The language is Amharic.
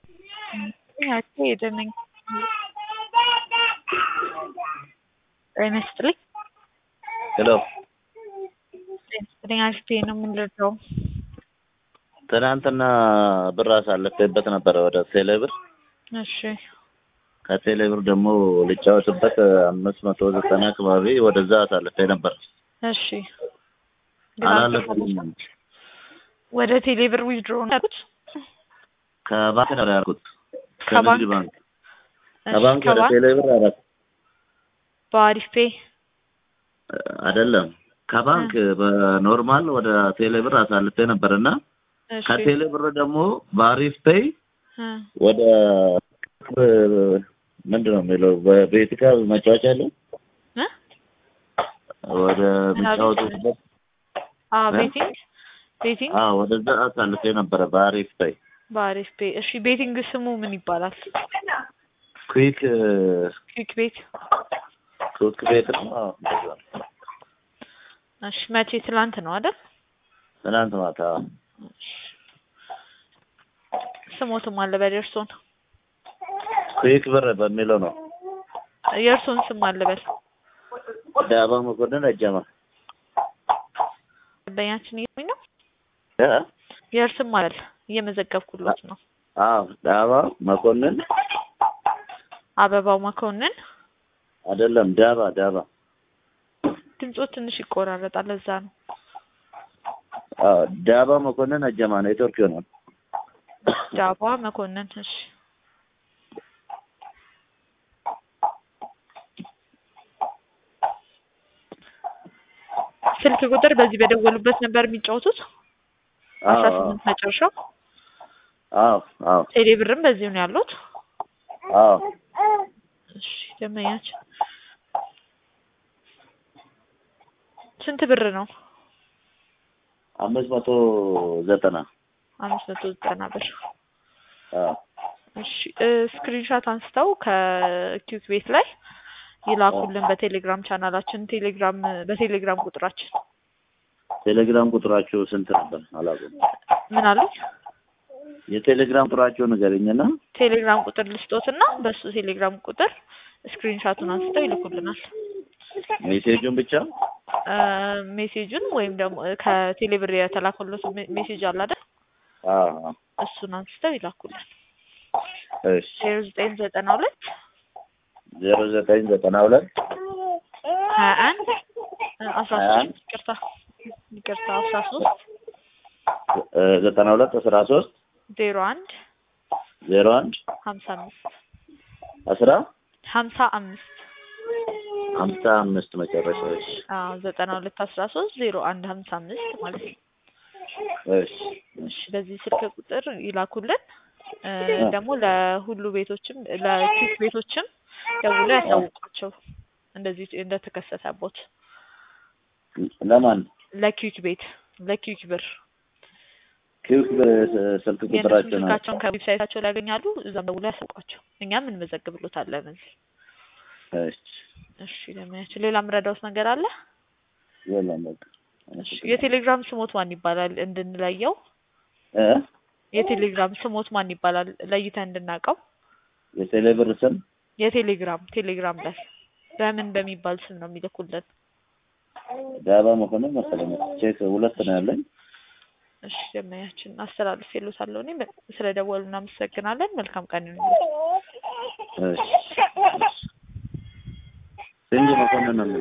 ሄደንኝ ጤና ይስጥልኝ። ሄሎ ጤና ይስጥልኝ። አሪፍ ነው የምንረዳው። ትናንትና ብር አሳልፌበት ነበረ ወደ ቴሌ ብር። እሺ ከቴሌ ብር ደግሞ ልጫወትበት አምስት መቶ ዘጠና አካባቢ ወደዛ አሳልፌ ነበር። እሺ አላለፍኩም። ወደ ቴሌ ብር ዊዝድሮ ነው ያሉት? ከባንክ ነው ያልኩት። ከባንክ? ከንግድ ባንክ እሺ፣ ከባንክ ወደ ከባንክ ቴሌ ብር አላት በአሪፍ ፔ አይደለም ከባንክ በኖርማል ወደ ቴሌ ብር አሳልፌ ነበር እና እሺ ከቴሌ ብር ደግሞ በአሪፍ ፔይ እ ወደ ምንድን ነው የሚለው በቤቲካ መጫወቻ ያለው እ ወደ የሚጫወቱበት አ እ? ቤቲንግ ቤቲንግ አዎ ወደዛ አሳልፌ ነበረ በአሪፍ ፔይ በአሪፍ ፔ እሺ ቤቲንግ ስሙ ምን ይባላል? ኩዊክ ኩዊክ ቤት ኩዊክ ቤት ነው። አዎ እንደዛ ነው። እሺ መቼ ትላንት ነው አይደል? ትናንት ማታ ስሞትም አለ በል የእርሶን ኩዊክ ብር በሚለው ነው። የእርሶን ስም አለ በል ዳባ መኮንን አጀማ ደንበኛችን እየሚ ነው እ? የእርስም አለ እየመዘገብኩሎት ነው አዎ ዳባ መኮንን አበባው መኮንን አይደለም ዳባ ዳባ ድምጾ ትንሽ ይቆራረጣል ለዛ ነው አዎ ዳባ መኮንን አጀማ ነው። ኔትወርክ ይሆናል። ዳባ መኮንን እሺ ስልክ ቁጥር በዚህ በደወሉበት ነበር የሚጫወቱት አስራ አዎ ስምንት መጨረሻው አዎ አዎ ቴሌ ብርም በዚሁ ነው ያሉት አዎ እሺ ደንበኛችን ስንት ብር ነው አምስት መቶ ዘጠና አምስት መቶ ዘጠና ብር አዎ እሺ ስክሪንሻት አንስተው ከኪዩክ ቤት ላይ ይላኩልን በቴሌግራም ቻናላችን ቴሌግራም በቴሌግራም ቁጥራችን ቴሌግራም ቁጥራችሁ ስንት ነበር? አላውቅም። ምን አሉኝ የቴሌግራም ቁጥራችሁ ንገረኝና ቴሌግራም ቁጥር ልስጦትና በሱ ቴሌግራም ቁጥር ስክሪንሻቱን አንስተው ይልኩልናል ሜሴጁን ብቻ እ ሜሴጁን ወይም ደግሞ ከቴሌብር የተላከሎት ሜ- ሜሴጅ አለ አይደል አዎ አዎ። እሱን አንስተው ይላኩልን እሺ ዜሮ ዘጠኝ ዘጠና ሁለት ዜሮ ዘጠኝ ዘጠና ሁለት ሀያ አንድ አስራ ሀያ አንድ ሶስት ይቅርታ ይቅርታ አስራ ሶስት እ ዘጠና ሁለት አስራ ሶስት ዜሮ አንድ ዜሮ አንድ ሀምሳ አምስት አስራ ሀምሳ አምስት ሀምሳ አምስት መጨረሻዎች አዎ ዘጠና ሁለት አስራ ሶስት ዜሮ አንድ ሀምሳ አምስት ማለት ነው እሺ እሺ በዚህ ስልክ ቁጥር ይላኩልን እ ደግሞ ለሁሉ ቤቶችም ለኪክ ቤቶችም ደውሎ ያሳውቋቸው እንደዚህ እንደተከሰተቦት ለማን ለኪክ ቤት ለኪክ ብር ኪውክ ስልክ የእነሱን ቁጥራችሁ ነው ስልካቸውን ከዌብሳይታቸው ላይ ያገኛሉ እዛም ደውሎ ያሳውቋቸው እኛም እንመዘግብሎታለን እዚህ እሺ እሺ ለሚያቸው ሌላ የምረዳውት ነገር አለ የለም በቃ እሺ የቴሌግራም ስሞት ማን ይባላል እንድንለየው እ የቴሌግራም ስሞት ማን ይባላል ለይተን እንድናውቀው የቴሌ ብር ስም የቴሌግራም ቴሌግራም ላይ በምን በሚባል ስም ነው የሚልኩልን ዳባ መኮንን መሰለኝ ቼክ ሁለት ነው ያለኝ እሺ ደመያችን አስተላልፍ የሎታለሁ እኔ ስለ ደወሉ እናመሰግናለን መልካም ቀን ይሁንልዎት እሺ ሲንጅ መኮንን ነው